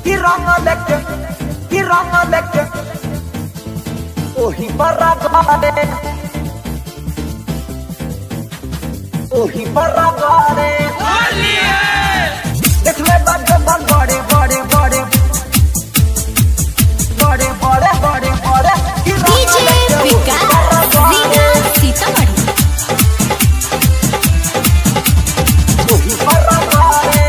कि रंग लेके कि रंग लेके ओही पर गारे ओही पर गारे देख ले बड़े बड़े बड़े बड़े बड़े बड़े बड़े बड़े कि रंग डीजे लेके ओही विकास पर गारे। रीगा सीतामढ़ी ओही पर गारे।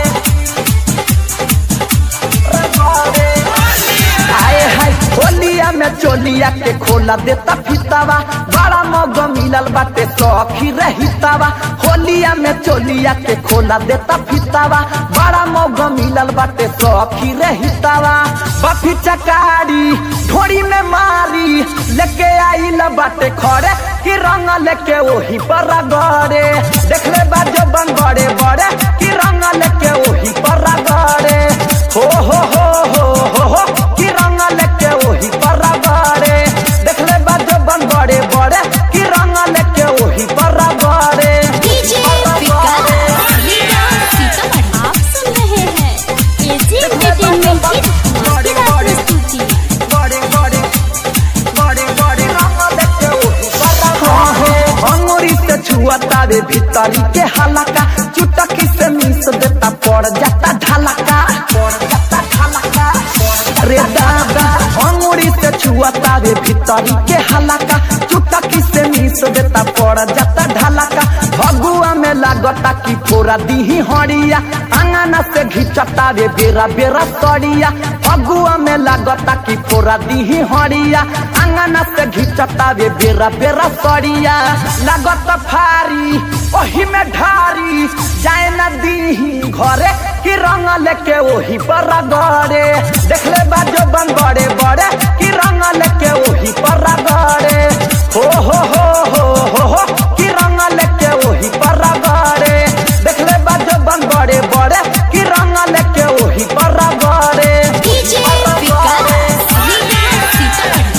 गारे। आए हाय होलिया में चोलिया के खोला देता फितावा बड़ा मौग मिलल बाटे सखी रहितावा होलिया में चोलिया के खोला देता फितावा बड़ा मौग मिलल बाटे सखी रहितावा बफी चकारी ढोरी में मारी लेके आइल बाटे खड़े कि रंग लेके ओही पर गड़े देख ले बाजो बन बड़े बड़े कि रंग लेके ओही पर गड़े हो हो हो हो हो हो कि रंग लेके ओही पर गड़े देख ले बाजो बन बड़े बड़े कि रंग लेके ओही पर गड़े डीजे विकास रीगा सीतामढ़ी आप सुन रहे हैं एजी एंटरटेनमेंट की धमाकेदार प्रस्तुति बड़े बड़े बड़े बड़े रंग लेके ओही पर गड़े अंगूरी से छुअता रे भीतरी के हलका चुटकी से मिस देता पड़ जाता ढलका पड़ जाता ढलका रे दादा अंगूरी से छुअता रे भीतरी के हलका चुटकी से मिस देता पड़ जाता ढलका भगुआ में लागता कि पूरा दीही हड़िया अंगना से घिचता रे बेरा बेरा सड़िया भगुआ में लागता कि पूरा दीही हड़िया अंगना से घिचता रे बेरा बेरा सड़िया लागत फारी ओही में ढारी जाए न दीही घरे कि रंग लेके ओही पर गड़े देख ले बाजो बन बड़े बड़े कि रंग लेके ओही पर गड़े हो हो हो हो हो हो कि रंग लेके ओही पर गड़े देख ले बाजो बन बड़े बड़े कि रंग लेके ओही पर गड़े डीजे विकास रीगा सीतामढ़ी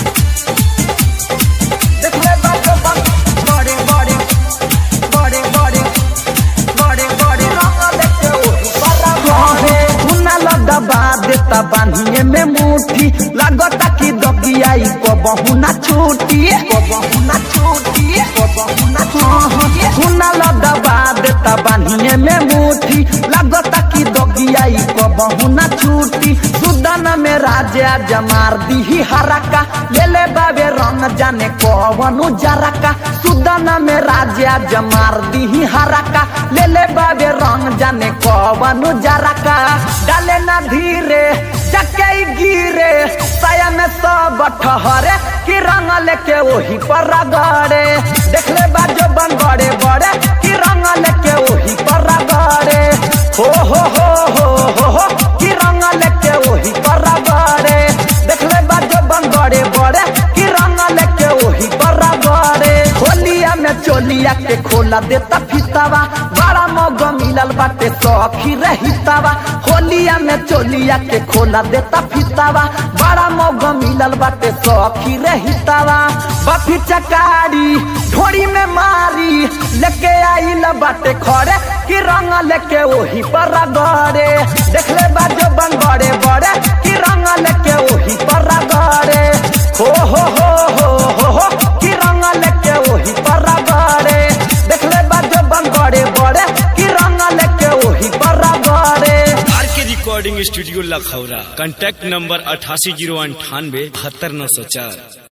देख ले बाजो बन बड़े बड़े बड़े बड़े बड़े बड़े रंग लेके ओही पर गड़े हुना लदबा देता बांधिए में मुट्ठी लागता कि दबियाई को बहुना छूटी को बहुना छूटी को बहुना छूटी हुना लदबा देता बांधिए में मुट्ठी लागता कि दबियाई को बहुना छूटी सुदन में राजा जमार दीही हरका ले ले बाबे रंग जाने कवनु जरका सुदन में राजा जमार दीही हरका ले ले बाबे रंग जाने कवनु जरका डाले ना धीरे चके गिरे साया में सब ठहरे कि रंग लेके वही पर गड़े देख ले बाजो बन बड़े बड़े कि रंग लेके वही पर गड़े हो हो हो हो हो हो कि रंग लेके वही पर गड़े देख ले बाजो बन बड़े बड़े कि रंग लेके वही पर गड़े होलिया में चोलिया के खोला देता फितावा बड़ा मौग मिलल बाटे सखी रहितावा होलिया में चोलिया के खोला देता फितावा बड़ा मौग मिलल बाटे सखी रहितावा बफी चकारी ढोरी में मारी लेके आइल बाटे खड़े कि रंग लेके ओही पर गड़े देख ले बाजो बन बड़े बड़े कि रंग लेके ओही पर गड़े हो हो हो हो हो हो कि रंग लेके ओही पर गड़े देख ले बाजो बन बड़े बड़े कि रंग लेके ओही पर गड़े R K recording studio Lakhaura contact number अठासी जीरो अंठानवे बहत्तर नौ सौ चार